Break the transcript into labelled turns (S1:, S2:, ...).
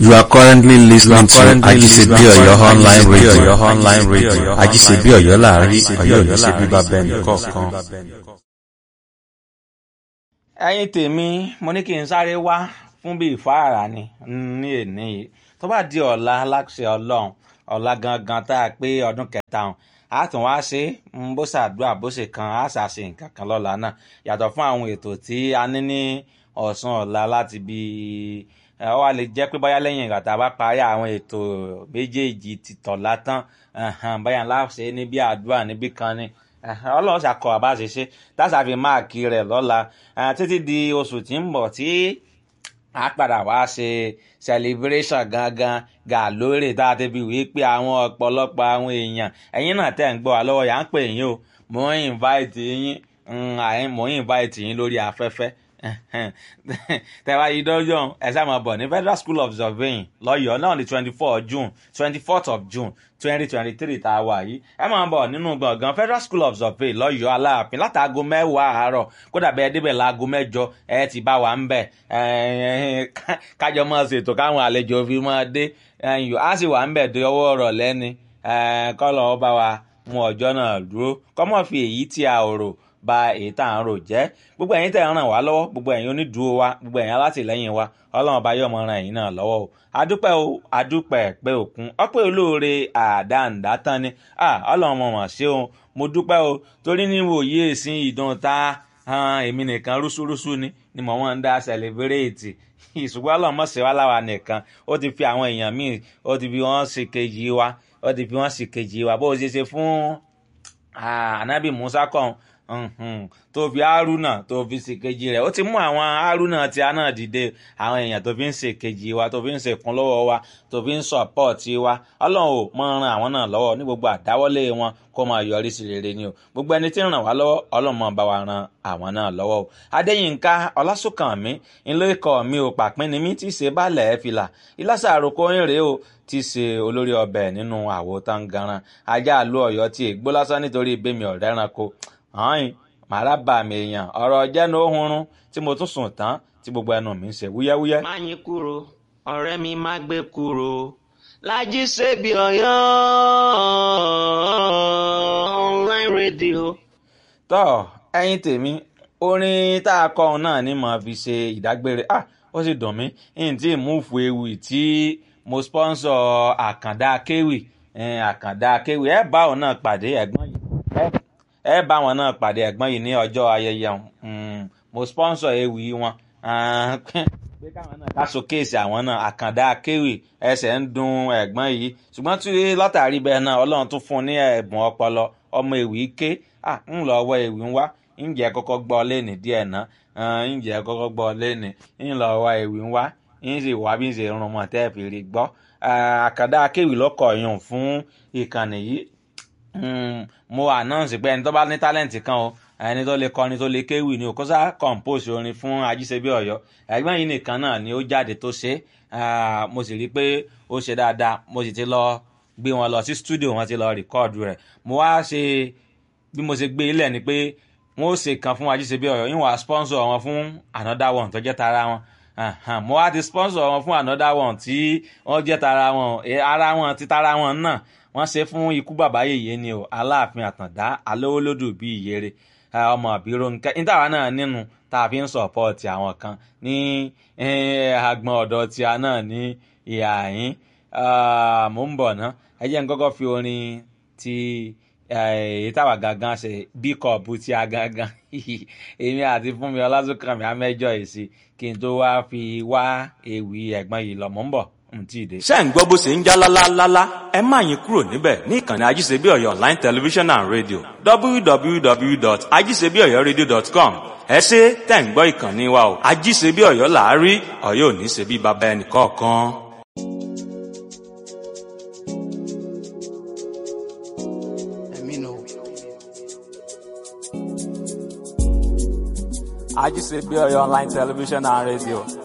S1: You are currently listening to
S2: currently
S1: Ajisebi
S2: listening to
S1: Oyo online
S2: Ajisebi
S1: radio.
S2: Oyo online radio.
S1: Ajisebi Oyo láàrin Ọ̀yọ́
S2: Ọ̀yọ́
S1: ní ṣe bíbá bẹ́ẹ̀
S2: Ọ̀yọ́ ní ṣe
S1: nìkọ̀ọ̀kan.
S2: bíbá bẹ́ẹ̀ nìkọ̀ọ̀kan.
S3: ẹ̀yin tèmi mo ní kí n sáré wá fún bíi ìfáàrà ni ní èní yìí tó bá di ọ̀la aláṣẹ ọlọ́run ọ̀la gangan tá a pé ọdún kẹta hàn á tún wá ṣe é bó ṣàdúrà bó ṣe kan á ṣàṣe nǹkan kan lọ́la náà yàtọ̀ fún àwọn ètò tí a ní ní ọ̀sán ọ̀la láti bí ẹ ọ wá lè jẹ́ pé báyá lẹ́yìn ìgbà tá a bá parí àwọn ètò méjèèjì ti tọ̀la tán ẹ̀hẹ̀n, báyà ńlá ṣe é níbi àdúrà níbí kan ni ẹ̀hẹ̀n, ọlọ́run ṣàkọ àbá ṣe ṣe táṣà fi máàkì rẹ̀ lọ́la ẹ̀, títí di oṣù tí ń bọ̀ tí a padà wá ṣe celebration gangan gà lórí tá a ti fi wí pé àwọn ọ̀pọ̀lọpọ̀ àwọn èèyàn ẹ̀yin náà tẹ̀ ń gbọ́ wa lọ́wọ́ yà ń pè yín o mò ń invite yín mm, àyìn- mò ń invite yín lórí afẹ́fẹ́ tẹ́wá yìí dọ́jọ́ ẹ sáà máa bọ̀ ní federal school of surveying lọ́yọ̀ọ́ náà ní twenty four june twenty fourth of june twenty twenty three tá a wà yìí ẹ máa bọ̀ nínú gbọ̀ngàn federal school of surveying lọ́yọ̀ọ́ aláàfin látàgò mẹ́wàá àárọ̀ kódà bẹ́ẹ̀ débẹ̀ láago mẹ́jọ ẹ ti bá wa ń bẹ̀ kájọ máa ṣètò káwọn àlejò fi máa dé ẹ̀yìn á sì wà ń bẹ̀ dé ọwọ́ ọ̀rọ̀ lẹ́ni kọ́lọ̀ ọba wa mú ọjọ́ náà dúró kọ́mọ́ fi èyí tí a ò rò ba èyí tá à ń rò jẹ́ gbogbo ẹ̀yin tẹ̀ ń ràn wá lọ́wọ́ gbogbo ẹ̀yin onídùúró wa gbogbo ẹ̀yin alátìlẹ́yìn wa ọlọ́run ọba yóò mọ ran ẹ̀yin náà lọ́wọ́ o adúpẹ́ o adúpẹ́ pé òkun ọpẹ́ olóore àdáǹdá tán ni Ah, ọlọ́run mọ̀ mọ̀ ṣé o mo dúpẹ́ o torí níwò yí èsìn ìdán ta han, èmi nìkan rúṣúrúṣú ni ni mò ń dá sẹlẹbírẹ́ẹ̀tì ìṣùgbọ́n ọlọ́run mọ̀ ṣe wá láwa nìkan ó ti fi àwọn èèyàn míì ó ti fi wọ́n ṣe kejì wa ó ti fi wọ́n ṣe kejì wa bó o ṣe ṣe fún Ah, anabi musa kan mhm, tó fi haruna tó fi ṣèkejì rẹ̀ ó ti mú àwọn haruna tí a náà dìde àwọn èèyàn tó fi ń ṣèkejì wa tó fi ń ṣèkúnlọ́wọ́ wa tó fi ń sọ̀pọ̀tì wa ọlọ́run ò mọ ran àwọn náà lọ́wọ́ ní gbogbo àdáwọ́lé wọn kó máa yọrí sí rere ni o gbogbo ẹni tí ń ràn wá lọ́wọ́ ọlọ́run máa bá wa ran àwọn náà lọ́wọ́ o adéyínká ọlásùnkànmí ńlọ ikọ̀ mi ò pàpín ni mí tí í ṣe bálẹ̀ fìlà ìlàsà àròkọ ń rèé o tí í ṣe olórí ọbẹ̀ nínú àwo tangaran ajá àlú ọ̀yọ́ tí ègbó lásán nítorí bẹ́mi ọ̀rẹ́ ẹranko hàn màrá bà mí èèyàn ọ̀rọ̀ jẹ́nu ohunrun tí mo tún sùn tán tí gbogbo ẹnu mi ń ṣe wúyẹ́wúyẹ́.
S4: má yín kúrò ọ̀rẹ́ mi má gbé kúrò lájí ṣèbí ọ̀yọ́ online radio.
S3: tọ́ ẹyin tèmi orin tá a kọ́ ọ náà ni mo fi ṣe ìdágbére ah ó sì dùn mí n tí múùfù ewì tí mo sponsor àkàndá kéwì eh, àkàndá kéwì ẹ bá òun náà pàdé ẹ̀gbọ́n yìí ẹ- ẹ bá wọn náà pàdé ẹ̀gbọ́n yìí ní ọjọ́ ayẹyẹ wọn Mm, mo sponsor ewì wọn Ah, pé káwọn náà ká showcase àwọn náà àkàndá kéwì ẹsẹ̀ ń dun ẹ̀gbọ́n yìí ṣùgbọ́n tí látàrí bẹ́ẹ̀ náà ọlọ́run tún fún un ní ẹ̀bùn ọpọlọ ọmọ ewì ké ah ń lọ ọwọ́ ewì ń wá ǹjẹ́ kọ́kọ́ gbọ́ lẹ́nì díẹ̀ náà Ah, ǹjẹ́ kọ́kọ́ gbọ́ lẹ́nì ń lọ ọwọ́ ewì ń wá ń sì wá bí ń ṣe rún mọ́ tẹ́ fi rí gbọ́ Ah, àkàndá kéwì lọ́kọ̀ yùn fún ìkànnì yìí Mm, mo announce pé ẹni tó bá ní talent kan o ẹni tó lè kọrin tó lè kéwì ni o kó sá compose orin fún ajíṣebí ọ̀yọ́ ẹ̀gbọ́n yìí nìkan náà ni ó jáde tó ṣe é mo sì rí i pé ó ṣe dáadáa mo sì ti lọ gbé wọn lọ sí studio wọn ti lọ rìkọ́ọ̀dù rẹ̀ mo wá ṣe bí mo ṣe gbé ilẹ̀ ni pé wọ́n ó ṣe kan fún ajíṣebí ọ̀yọ́ yín wà sponsor wọn fún another one tó jẹ́ tara wọn Ahan, mo wá ti sponsor wọn fún another one tí wọ́n jẹ́ tara wọn Eh, ara wọn ti tara wọn náà wọ́n ṣe fún ikú bàbá yèyé ni o aláàfin àtàndá alówólódù bíi ìyèrè eh, ọmọ àbírò nkẹ nítawà náà nínú tá a fi ń sọpọ́ọ̀tì àwọn kan ní eh, agbọn ọ̀dọ̀ tí a náà ní ìhà yín Ah, mò ń bọ̀ ná ẹ jẹ́ n kọ́kọ́ fi orin ti èyí táwa gangan ṣe bí kọ̀ọ̀bù tí a gangan èmi àti fúnmi ọlásùnkànmí amẹ́jọ èsì kí n tó wá fi wá ewì ẹ̀gbọ́n yìí lọ mò ń bọ̀ n tí ì dé.
S2: ṣé ń gbọ́ bó ṣe ń já lálálálá ẹ má yín kúrò níbẹ̀ ní ìkànnì ajíṣebí ọ̀yọ́ online television and radio www.ajíṣebíọ̀yọ́radio.com ẹ ṣe tẹ̀ ń gbọ́ ìkànnì wa o ajíṣebí ọ̀yọ́ làárí ọ̀yọ́ ò ní ṣe bí baba ẹnì kọ̀ọ̀kan.
S4: ẹ̀mí nù.
S2: ajíṣebí ọ̀yọ́ online television and radio